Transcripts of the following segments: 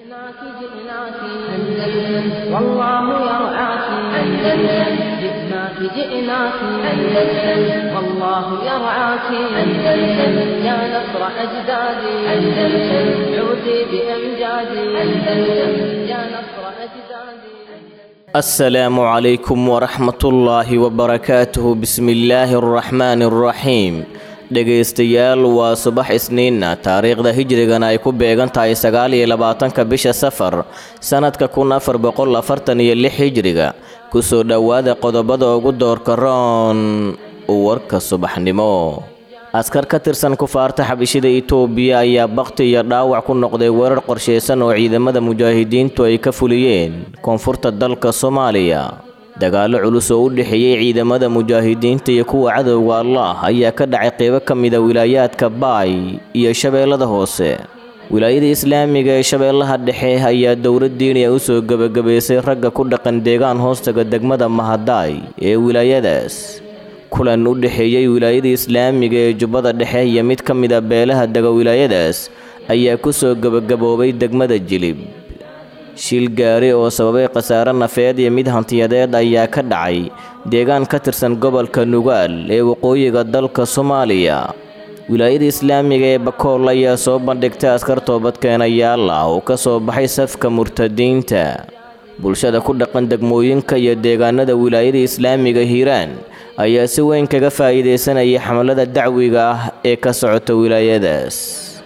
جئناك جئناك أندلس والله يرعاك أندلس جئناك جئناك أندلس والله يرعاك أندلس يا نصر أجدادي أندلس عودي بأمجادي أندلس يا نصر أجدادي السلام عليكم ورحمة الله وبركاته بسم الله الرحمن الرحيم dhegaystayaal waa subax isniinna taariikhda hijrigana ay ku beegan tahay sagaal iyo labaatanka bisha safar sannadka kun afar boqol afartan iyo lix hijriga kusoo dhowaada qodobada ugu doorka roon warka subaxnimo askar ka tirsan kufaarta xabishida itoobiya ayaa bakti iyo dhaawac ku noqday weerar qorshaysan oo ciidamada mujaahidiintu ay ka fuliyeen koonfurta dalka soomaaliya dagaallo culus oo u dhexeeyey ciidamada mujaahidiinta iyo kuwa cadowga allah ayaa ka dhacay qeybo ka mida wilaayaadka baay iyo shabeellada hoose wilaayada islaamiga ee shabeellaha dhexe ayaa dowlad diiniya u soo gebagabaysay ragga ku dhaqan deegaan hoostaga degmada mahadaay ee wilaayadaas kulan u dhexeeyey wilaayada islaamiga ee jubbada dhexe iyo mid ka mida beelaha dega wilaayadaas ayaa ku soo gebagaboobay degmada jilib shil gaari oo sababay khasaare nafeed iyo mid hantiyadeed ayaa ka dhacay deegaan ka tirsan gobolka nugaal ee waqooyiga dalka soomaaliya wilaayada islaamiga ee bakool ayaa soo bandhigtay askar toobadkeenayaal ah oo ka soo baxay safka murtadiinta bulshada ku dhaqan degmooyinka iyo deegaanada wilaayada islaamiga hiiraan ayaa si weyn kaga faa'iidaysanayay xamalada dacwiga ah ee ka socota wilaayadaas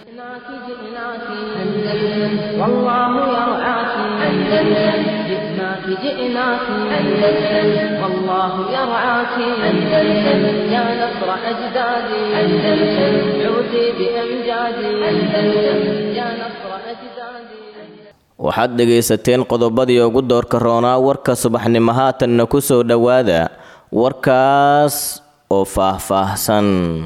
جئناك جئناك أندلس والله يرعاك أندلس جئناك جئناك أندلس والله يرعاك أندلس يا نصر أجدادي أندلس عودي بأمجادي أندلس يا نصر أجدادي waxaad dhegaysateen qodobadii ugu doorka roonaa warka subaxnimo haatanna ku soo dhowaada warkaas oo faah-faahsan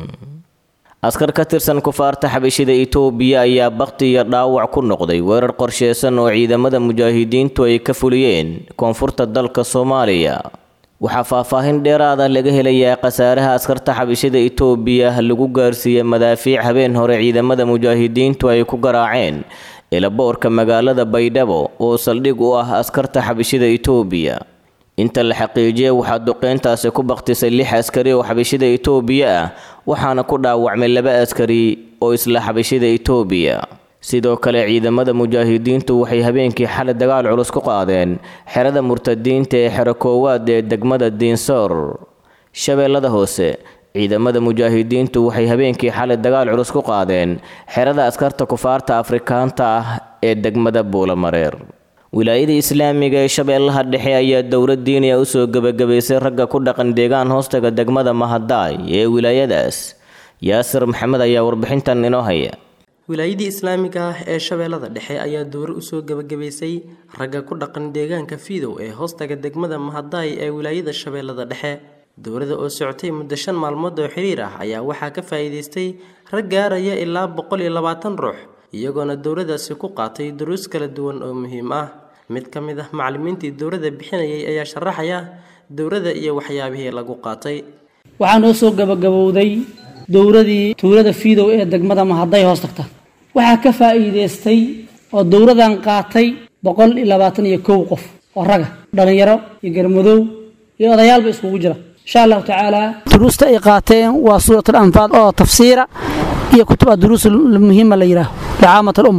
askar ka tirsan kufaarta xabishida itoobiya ayaa bakti iyo dhaawac ku noqday weerar qorsheysan oo ciidamada mujaahidiintu ay ka fuliyeen koonfurta dalka soomaaliya waxaa faahfaahin dheeraada laga helayaa khasaaraha askarta xabishida itoobiya lagu gaarsiiyey madaafiic habeen hore ciidamada mujaahidiintu ay ku garaaceen ilaboorka magaalada baydhabo oo saldhig u ah askarta xabishida itoobiya inta la xaqiijiyay waxaa duqeyntaasi ku baktisay lix askari oo xabishida itoobiya ah waxaana ku dhaawacmay laba askari oo isla xabishida itoobiya sidoo kale ciidamada mujaahidiintu waxay habeenkii xalay dagaal culus ku qaadeen xerada murtadiinta ee xero koowaad ee degmada diinsoor shabeellada hoose ciidamada mujaahidiintu waxay habeenkii xalay dagaal culus ku qaadeen xerada askarta kufaarta afrikaanta ah ee degmada buulamareer wilaayada islaamiga ee shabeellaha dhexe ayaa dowlad diiniya u soo gebagabaysay ragga ku dhaqan deegaan hoostaga degmada mahadaay ee wilaayadaas yaasir maxamed ayaa warbixintan inoo haya wilaayadii islaamiga ah ee shabeellada dhexe ayaa dowro usoo gebagabaysay ragga ku dhaqan deegaanka fiidow ee hoostaga degmada mahadaay ee wilaayada shabeellada dhexe dowladda oo socotay muddo shan maalmood oo xiriir ah ayaa waxaa ka faa'iidaystay rag gaaraya ilaa boqol iyo labaatan ruux iyagoona dowladaasi ku qaatay duruus kala duwan oo muhiim ah mid ka mid ah macallimiintii dowladda bixinayay ayaa sharaxaya dowladda iyo waxyaabihii lagu qaatay waxaa noo soo gabagabowday dowladii tuulada fiidow ee degmada mahaday hoos tagta waxaa ka faa'iidaystay oo dowladan qaatay boqol iyo labaatan iyo kow qof oo raga dhallinyaro iyo garmadow iyo odayaalba iskugu jira insha allahu tacaala duruusta ay qaateen waa suuratul anfaal oo tafsiira iyo kutuba duruus muhiima la yidhaaho licaamat alumma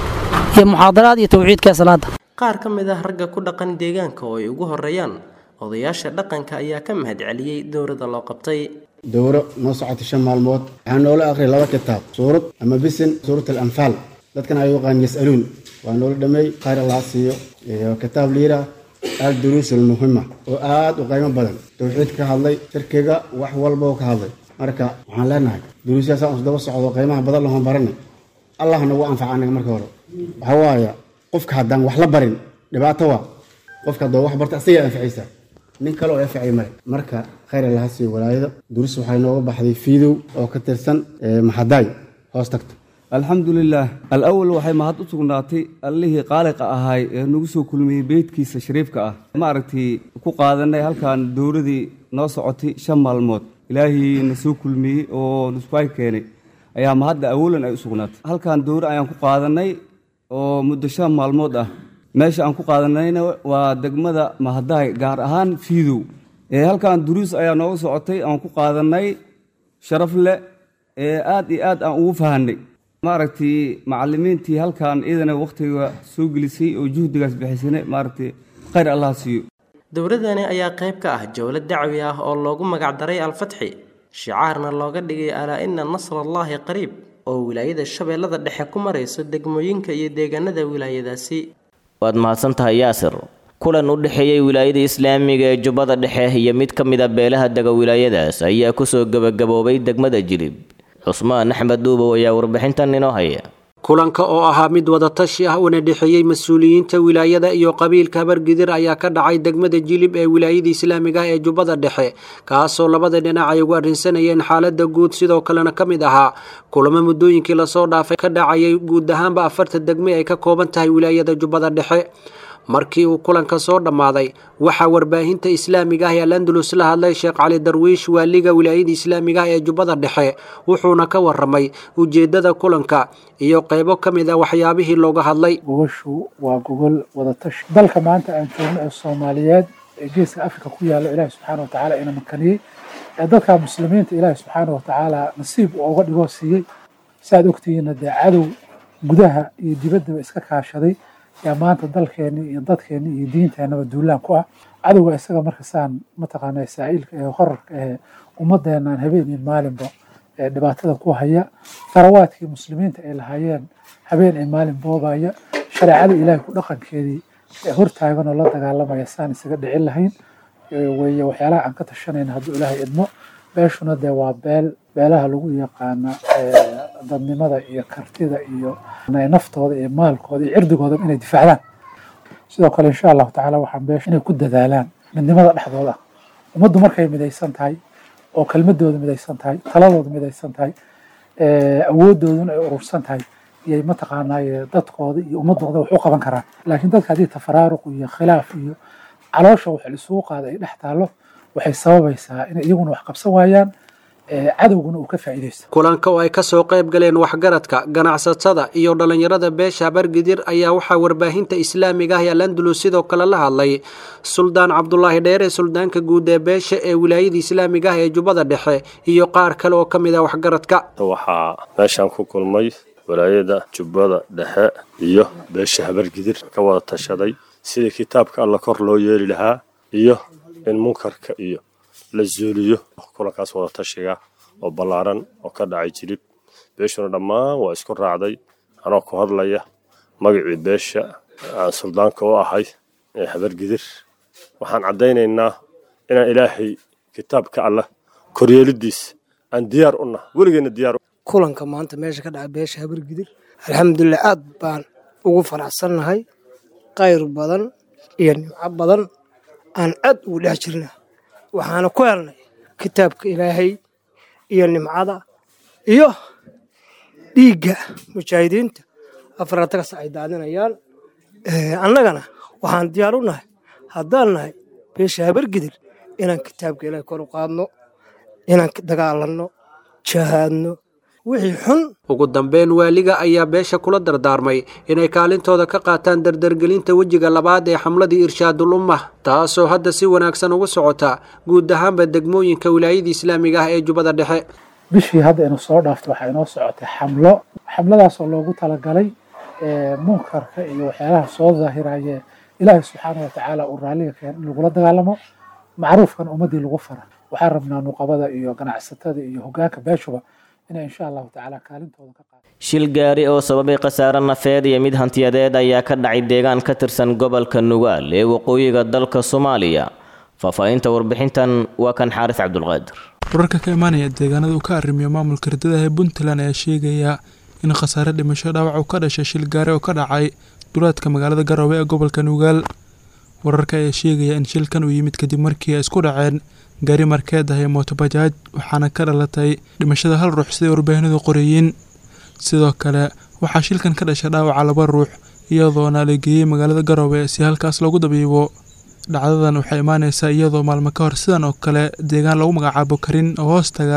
iyo muxaadaraad iyo tawxiidka salaada qaar ka mid ah ragga ku dhaqan deegaanka oo ay ugu horeeyaan odayaasha dhaqanka ayaa ka mahad celiyey dowladda loo qabtay dowro noo socotay shan maalmood waxaa noola aqriyay laba kitaab suurad ama bisin suurat alanfaal dadkan ay yaqaan yasaluun waa noola dhameey khayr allah siiyo iyo kitaab liira al duruus almuhima oo aad u qiimo badan tawxiid ka hadlay shirkiga wax walba oo ka hadlay marka waxaan leenahay duruusyaasaan isdaba socdo qiimaha badan lahoon baranay allah nagu anfaca anaga marka hore waxaa waaya qofka haddaan wax la barin dhibaato waa qofka haddoo wax barta asigaa anficaysa nin kale oo anficay male marka khayr allaha siiyo walaayada duruus waxay nooga baxday fiidow oo ka tirsan maxadaay hoos tagta alxamdulilaah alawal waxay mahad u sugnaatay allihii qaaliqa ahaay ee nagu soo kulmiyey beydkiisa shariifka ah maaragtay ku qaadanay halkan dowladii noo socotay shan maalmood ilaahii na soo kulmiyey oo nuskuay keenay ayaa mahadda awalan ay u sugnaatay halkan dowra ayaan ku qaadanay oo muddo shan maalmood ah meesha aan ku qaadanayna waa degmada mahadaay gaar ahaan fiidow ee halkan duruus ayaa nooga socotay aan ku qaadanay sharaf leh ee aad iyo aad aan ugu fahanay maaragtay macallimiintii halkan iyadana wakhtiga soo gelisay oo juhdigaas bixisana maaragtay khayr allah siiyo dowladani ayaa qayb ka ah jowlad dacwi ah oo loogu magacdaray alfatxi shicaarna looga dhigay alaa ina nasrallaahi qariib oo wilaayada shabeellada dhexe ku marayso degmooyinka iyo deegaanada wilaayadaasi waad mahadsan tahay yaasir kulan u dhexeeyey wilaayada islaamiga ee jubbada dhexe iyo mid ka mid a beelaha dega wilaayadaas ayaa kusoo gebagaboobay degmada jilib cusmaan axmed dhuubow ayaa warbixintan inoo haya kulanka oo ahaa mid wadatashi ah una dhexeeyey mas-uuliyiinta wilaayada iyo qabiilka habargidir ayaa ka dhacay degmada jilib ee wilaayada islaamiga ah ee jubbada dhexe kaasoo labada dhinac ay ugu arrinsanayeen xaalada guud sidoo kalena ka mid ahaa kulamo muddooyinkii lasoo dhaafay ka dhacayay guud ahaanba afarta degme ay ka kooban tahay wilaayada jubbada dhexe markii uu kulanka soo dhammaaday waxaa warbaahinta islaamiga ah ee alandalus la hadlay sheekh cali darwiish waaliga wilaayada islaamiga ah ee jubbada dhexe wuxuuna ka waramay ujeedada kulanka iyo qaybo ka mid a waxyaabihii looga hadlay gogoshu waa gogol wadatashi dalka maanta aan joogno ee soomaaliyeed ee geeska afrika ku yaalo ilaahi subxaana watacaala ina makaniyey ee dadka muslimiinta ilaahi subxaana watacaala nasiib uu uga dhigoo siiyey saaad ogtihiinna dee cadow gudaha iyo dibaddaba iska kaashaday yaa maanta dalkeenni iyo dadkeenni iyo diinteenaba duulaan ku ah cadowga isaga marka saan mataqaanaa saa'ilka ee horarka ee ummadeenaan habeen iyo maalinba ee dhibaatada ku haya tharawaadkii muslimiinta ay lahaayeen habeen iyo maalin boobaya shareecada ilaahay ku dhaqankeedii ee hortaagan oo la dagaalamaya saan isaga dhicin lahayn weeye waxyaalaha aan ka tashanayna hadduu ilaahay idmo beeshuna dee waa beel beelaha lagu yaqaana dadnimada iyo kartida iyo naftooda iyo maalkooda iyo cirdigooda inay difaacdaan sidoo kale insha allahu tacaala waxaan beesha inay ku dadaalaan midnimada dhexdooda ummaddu markay midaysan tahay oo kelmadooda midaysan tahay taladooda midaysan tahay awoodooduna ay urursan tahay iyay mataqaanaaye dadkooda iyo ummadooda wax u qaban karaan laakiin dadka haddii tafaraaruq iyo khilaaf iyo caloosha wax lisugu qaada ay dhex taallo waxay sababaysaa inay iyaguna wax qabsan waayaan cadowguna uu ka faa'iidaysto kulanka oo ay ka soo qayb galeen waxgaradka ganacsatada iyo dhallinyarada beesha habargidir ayaa waxaa warbaahinta islaamiga ah ee alandalus sidoo kale la hadlay suldaan cabdulaahi dheere suldaanka guud ee beesha ee wilaayada islaamiga ah ee jubbada dhexe iyo qaar kale oo ka mid ah waxgaradka waxaa meeshaan ku kulmay walaayada jubbada dhexe iyo beesha habargidir ka wada tashaday sidii kitaabka alla kor loo yeeli lahaa iyo in munkarka iyo la zuuliyo kulankaas wada tashiga oo ballaaran oo ka dhacay jilib beeshuna dhammaan waa isku raacday anoo ku hadlaya magacii beesha aan suldaanka u ahay ee habargidir waxaan caddaynaynaa inaan ilaahay kitaabka allah koryeelidiis aan diyaar u nahay weligeena diyaar kulanka maanta meesha ka dhaca beesha habargidir alxamdulilah aad baan ugu faraxsannahay qayr badan iyo nimco badan aan aad ugu dhex jirna waxaana ku helnay kitaabka ilaahay iyo nimcada iyo dhiigga mujaahidiinta afaratagas ay daadinayaan annagana waxaan diyaar u nahay haddaan nahay beesha habargidir inaan kitaabka ilaahay kor u qaadno inaan dagaalanno jahaadno wixii xun ugu dambeyn waaliga ayaa beesha kula dardaarmay inay kaalintooda ka qaataan dardargelinta wejiga labaad ee xamladii irshaadul ummah taasoo hadda si wanaagsan ugu socota guud ahaanba degmooyinka wilaayada islaamiga ah ee jubbada dhexe bishii hadda inu soo dhaafto waxaa inoo socotay xamlo xamladaasoo loogu talagalay munkarka iyo waxyaalaha soo daahiraye ilaahay subxaana watacaala uu raalliga keen in lagula dagaalamo macruufkan ummaddii lagu fara waxaan rabnaa nuqabada iyo ganacsatada iyo hogaanka beeshuba inay insha allahu tacaala kaalintooda ka qaado shil gaari oo sababay khasaare nafeed iyo mid hantiyadeed ayaa ka dhacay deegaan ka tirsan gobolka nugaal ee waqooyiga dalka soomaaliya faahfaahinta warbixintan waa kan xaaris cabdulqaadir wararka ka imaanaya deegaanada uu ka arrimiyo maamulka ridadaha ee puntland ayaa sheegaya in khasaare dhimasho dhaawac uu ka dhashay shil gaari oo ka dhacay duleedka magaalada garowe ee gobolka nugaal wararka ayaa sheegaya in shilkan uu yimid kadib markii ay isku dhaceen gaari markeed ah ee mootobajaaj waxaana ka dhalatay dhimashada hal ruux siday warbaahinadu qoreeyeen sidoo kale waxaa shilkan ka dhashay dhaawaca laba ruux iyadoona la geeyey magaalada garowe si halkaas loogu dabiibo dhacdadan waxay imaaneysaa iyadoo maalmo ka hor sidan oo kale deegaan lagu magacaabo karin oo hoostaga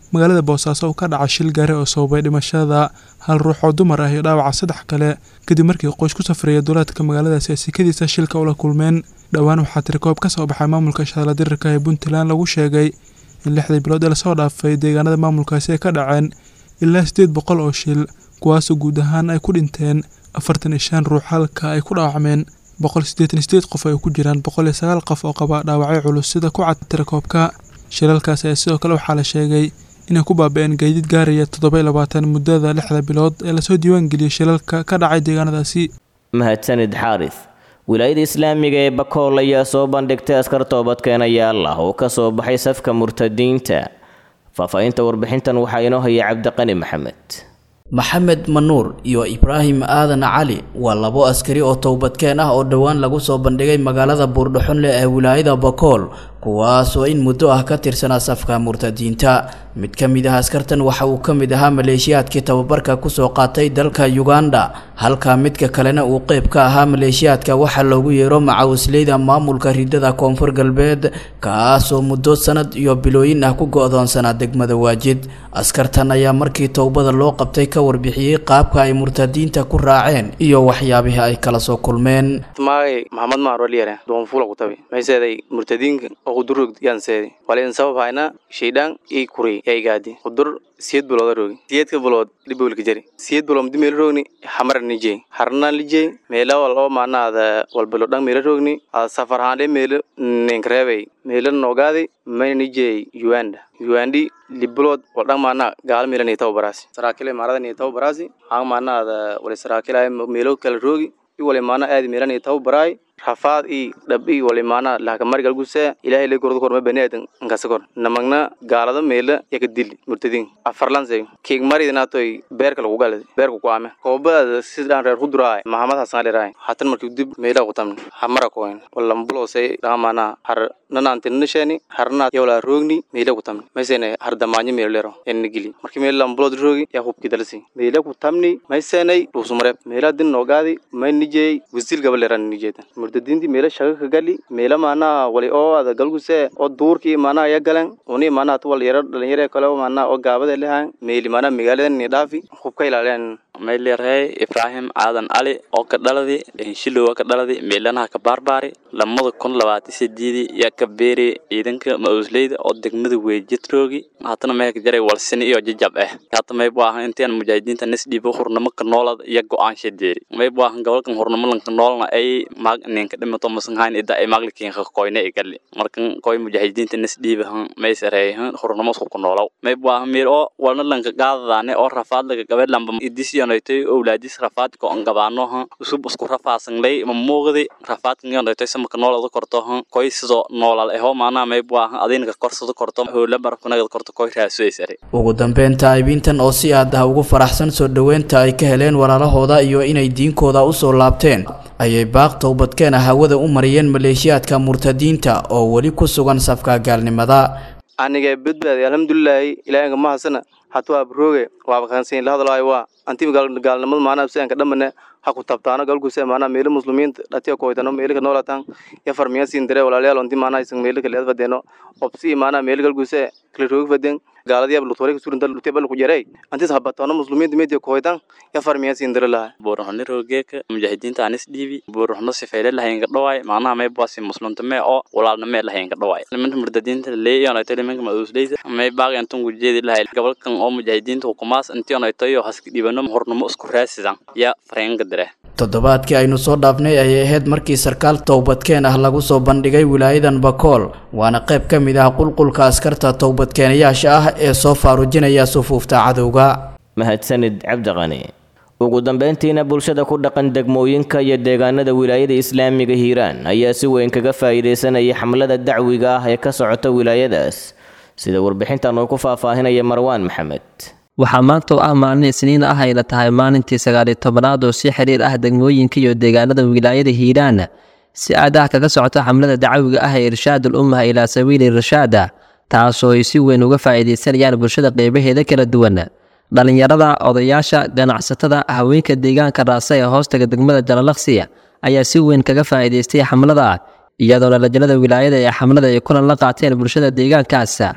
magaalada boosaaso uu ka dhacay shil gaari oo sababay dhimashada hal ruux oo dumar ah iyo dhaawaca saddex kale kadib markii qoys ku safraya duulaadka magaaladaasi ay sikadiisa shilka ula kulmeen dhowaan waxaa tirikoob ka soo baxay maamulka shaqla dirirka ee puntland lagu sheegay in lixdii bilood ee lasoo dhaafay deegaanada maamulkaasi ay ka dhaceen ilaa siddeed boqol oo shil kuwaasoo guud ahaan ay ku dhinteen afartan iyo shan ruux halka ay ku dhaawacmeen boqol siddeetan sideed qof ay ku jiraan boqol iyo sagaal qof oo qaba dhaawacyo culus sida ku cad tirakoobka shilalkaas ayaa sidoo kale waxaa la sheegay inay ku baaba-een gaadiid gaaraya toddoba iyo labaatan muddada lixda bilood ee lasoo diiwaangeliyey shilalka ka dhacay deegaanadaasi mahadsanid xaaris wilaayada islaamiga ee bakool ayaa soo bandhigtay askar toobadkeenayaal ah oo ka soo baxay safka murtadiinta faahfaahinta warbixintan waxaa inoo haya cabdiqani maxamed maxamed manuur iyo ibraahim aadan cali waa labo askari oo towbadkeen ah oo dhowaan lagu soo bandhigay magaalada buurdhaxunle ee wilaayada bakool kuwaasoo in muddo ah ka tirsanaa safka murtadiinta mid ka mid ah askartan waxa uu ka mid ahaa maleeshiyaadkii tababarka kusoo qaatay dalka uganda halka midka kalena uu qeyb ka ahaa maleeshiyaadka waxaa loogu yeero macawisleyda maamulka ridada koonfur galbeed kaasoo muddo sanad iyo bilooyin ah ku go-doonsanaa degmada waajid askartan ayaa markii towbada loo qabtay ka warbixiyey qaabka ay murtadiinta ku raaceen iyo waxyaabihii ay kala soo kulmeen magay maxamed maaroliyare doonfula kutabi mayseeday murtadiinka oo kudurrog yaanseedi walain sabab hayna shaydhaan ii kuri yaa igaadi kudur siyed bilooda roogi siyedka bilood dhibowlka jari siyed bilood mudi meela roogni hamara nijey harna lijey meela wal oo maanaada walbilo dhan meela roogni ada safar haande meela ninkareebay meela noogaadi mayna nijey uganda ugandi libilood wal dhan maana gaala meela nii tababaraasi saraakile maarada nii tababaraasi hang maanaada wali saraakile meelo kala roogi i wali maana aadi meela nii tababaraay rafaad i dhab i wali maana lahakamarigal guse ilahay lay gordo korma baniadan nkasa kor namagna gaalada meela yaka dili murtadin afarlanse kiig maridinatoy beerka lagu galad beerka ku ame koobada sidaan reer kuduraay mahamad hasan liraay hatan marki dib meela kutamni hamara koyn walambulose dhaga maana har nanantinisheni harna yawla roogni meela kutamni maysene har damaanyo meela lero enna gili marki meela lambulod roogi ya hubki dalsi meela kutamni maysenay dhuusumare meela din noogaadi may nijey wisil gaba leran nijeedan murtadiintii meela shaga ka gali meela maanaa wali oo ada galguse oo duurkii maanaa ya galan uni maanaa tuwal yaro dhalinyare kale maanaa oo gaabada lehan meeli maanaa magaalada ni dhaafi hubka ilaaleen mayleerhay ibraahim aadan cali oo ka dhaladi shilowa ka dhaladi meelanaha ka baarbaari lamada kun labaatan sideedii yaa ka beeri ciidanka ma-uusleyda oo degmada weejidroogi haatana meelka jaray walsini iyo jajab ah hata maybu ahan intaan mujaahidiinta nisdhiibo hurnamo ka noolad iyo go-aansha deeri maybu ahan gobolkan hurnamo lanka noolna ay maag ninka dhimato masanhayn ida ay maaglikiinka koyna igali markan koy mujaahidiinta nisdhiibahan maysareeyahan hurnamo isku ku noolow maybu ahan meer oo walna lanka gaadadaane oo rafaad laga gabe lamba idisiyonaytay owlaadis rafaadka on gabaanoha usub isku rafaasanlay mamuuqdi rafaadkan yonaytay samaka noolada kortoha koy sidoo noolal eho maanaa maybu ahan adinka korsada korto hoola barafkanagada korto koy raasuaysare ugu dambeyn taa'ibiintan oo si aad ah ugu faraxsan soo dhoweynta ay ka heleen walaalahooda iyo inay diinkooda usoo laabteen ayay baaq towbadkeena hawada u mariyeen maleeshiyaadka murtadiinta oo weli ku sugan safka gaalnimada aniga badbaadi alxamdulilaahi ilaahinka mahasana hatuwaa brooge waaba kansiin la hadlaayo waa anti gaalnimada maanaa sianka dhamane ha ku tabtaano galguse maanaa meelo muslimiinta dhatiya koytano meelika noolatan ya farmiya siin dare walaalayaal onti maanaa isan meelika leed fadeeno obsi maanaa meel galguse kala roogi faden gaaladiyab lutore kusurinta lutebal ku jarey antis habatono muslimiinta media koytan ya farmiya siin dare laha buuruxno rogeeka mujaahidiinta anis dhiibi buuruxno sifeyle lahaynka dhawaay macnaha may baasi muslimtame oo walaalname lahaynka dhawaay liminta murdadiinta leeyonayto liminka maduusleyda may baaqyantan gujeedi lahay gobolkan oo mujaahidiinta hukumaas intionaytoyo haska dhibano hornamo isku raasidan ya fareenka dire toddobaadkii aynu soo dhaafnay ayay ahayd markii sarkaal towbadkeen ah lagu soo bandhigay wilaayadan bakool waana qayb ka mid ah qulqulka askarta towbadkeenayaasha ah ee soo faarujinaya sufuufta cadowga mahadsanid cabdiqani ugu dambeyntiina bulshada ku dhaqan degmooyinka iyo deegaanada wilaayada islaamiga hiiraan ayaa si weyn kaga faa'iidaysanaya xamlada dacwiga ah ee ka socota wilaayadaas sida warbixintan uu ku faahfaahinaya marwaan maxamed waxaa maanta oo ah maalin isniin ah ayna tahay maalintii sagaaliyo tobanaad oo si xiriir ah degmooyinka iyo deegaanada wilaayada hiiraan si aadaha kaga socota xamlada dacawiga ah ee irshaadul ummaha ilaa sabiili rashaada taasoo ay si weyn uga faa'iidaysanayaan bulshada qeybaheeda kala duwan dhallinyarada odayaasha ganacsatada haweenka deegaanka raasa ee hoostaga degmada jalalaqsiya ayaa si weyn kaga faa'iidaystay xamlada iyadoona lajnada wilaayada ee xamlada ay kulan la qaateen bulshada deegaankaas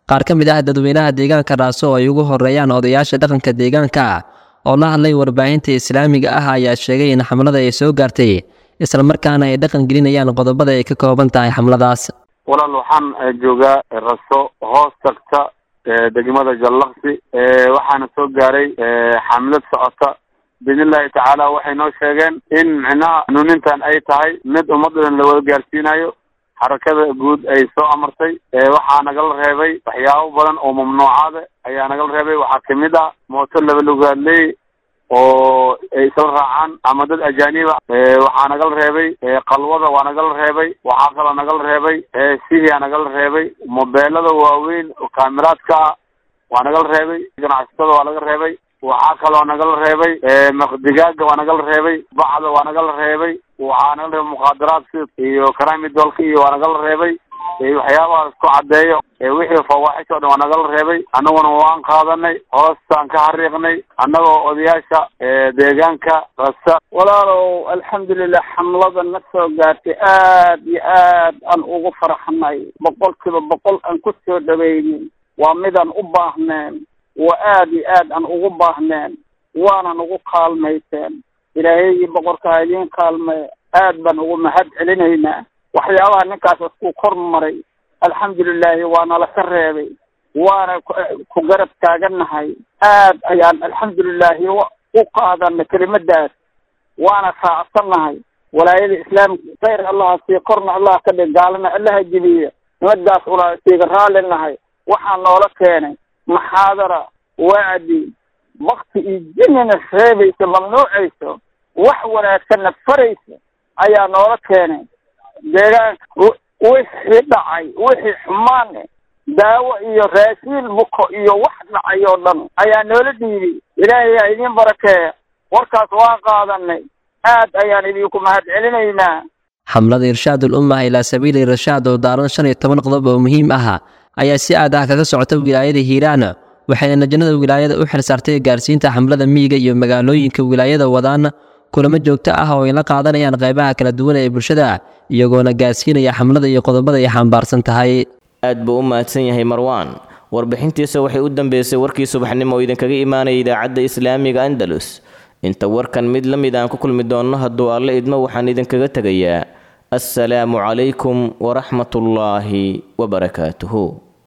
qaar ka mid ah dadweynaha deegaanka raaso oo ay ugu horeeyaan odayaasha dhaqanka deegaanka ah oo la hadlay warbaahinta islaamiga ah ayaa sheegay in xamlada ay soo gaartay islamarkaana ay dhaqan gelinayaan qodobada ay ka kooban tahay xamladaas walaal waxaan joogaa raso hoos tagta degmada jallaqsi waxaana soo gaaray xamlad socota biidnillahi tacaala waxay noo sheegeen in micnaha hanuunintan ay tahay mid ummaddan la wada gaarsiinayo xarakada guud ay soo amartay waxaa nagala reebay waxyaabo badan oo mamnuucaada ayaa nagala reebay waxaa kamid ah mooto laba lugaadley oo ay isla raacaan ama dad ajaaniba waxaa nagala reebay qalwada waa nagala reebay waxaa kaloo nagala reebay sihiyaa nagala reebay mobeelada waaweyn oo kaamiraadka ah waa nagala reebay ganacsatada waa laga reebay waxaa kaloo nagala reebay maqdigaaga waa nagala reebay bacda waa nagala reebay waxaa nagala reebay muqaadaraadka iyo karamidolka iyo waa nagala reebay waxyaabahaas ku caddeeyo wixii fawaaxish oo dhan waa nagala reebay annaguna waan qaadanay hoostaan ka xariiqnay annagoo odayaasha deegaanka rasa walaalow alxamdulilah xamlada na soo gaartay aad iyo aad aan ugu farxnay boqolkiiba boqol aan ku soo dhawaynin waa midaan u baahneen waa aad iyo aad aan ugu baahneen waanan ugu kaalmayseen ilaahayii boqorka ha idiin kaalmay aad baan ugu mahad celinaynaa waxyaabaha ninkaas isku kor maray alxamdulilahi waana laka reebay waana ku garab taagannahay aad ayaan alxamdulilahi u qaadanay kelimadaas waana raacsannahay walaayada islaamka khayr allaha sii korna allah ka dhig gaalana allaha jebiya nimadaas una siiga raalli nahay waxaa noola keenay maxaadara wacdi bakti iyo jinina reebaysa mamnuucayso wax wanaagsanna faraysa ayaa noola keenay deegaanka wixii dhacay wixii xumaane daawo iyo raashiin buko iyo wax dhacay oo dhan ayaa noola dhiibay ilaahay ha idiin barakeeya warkaas waan qaadanay aad ayaan idinku mahad celinaynaa xamlada irshaad ul umma ilaa sabiili irshaad oo daaran shan iyo toban qodob oo muhiim ah ayaa si aad ah kaga socota wilaayada hiiraan waxayna najnada wilaayada u xilsaartay gaarsiinta xamlada miyiga iyo magaalooyinka wilaayada wadaan kulamo joogto ah oo ay la qaadanayaan qaybaha kala duwan ee bulshada iyagoona gaarsiinaya xamlada iyo qodobada ay xambaarsan tahay aad buu u mahadsan yahay marwaan warbixintiisa waxay u dambeysay warkii subaxnimo oo idinkaga imaanaya idaacadda islaamiga andalus inta warkan mid la mid aan ku kulmi doonno hadduu alle idmo waxaan idinkaga tegayaa assalaamu calaykum waraxmatullaahi wabarakaatuhu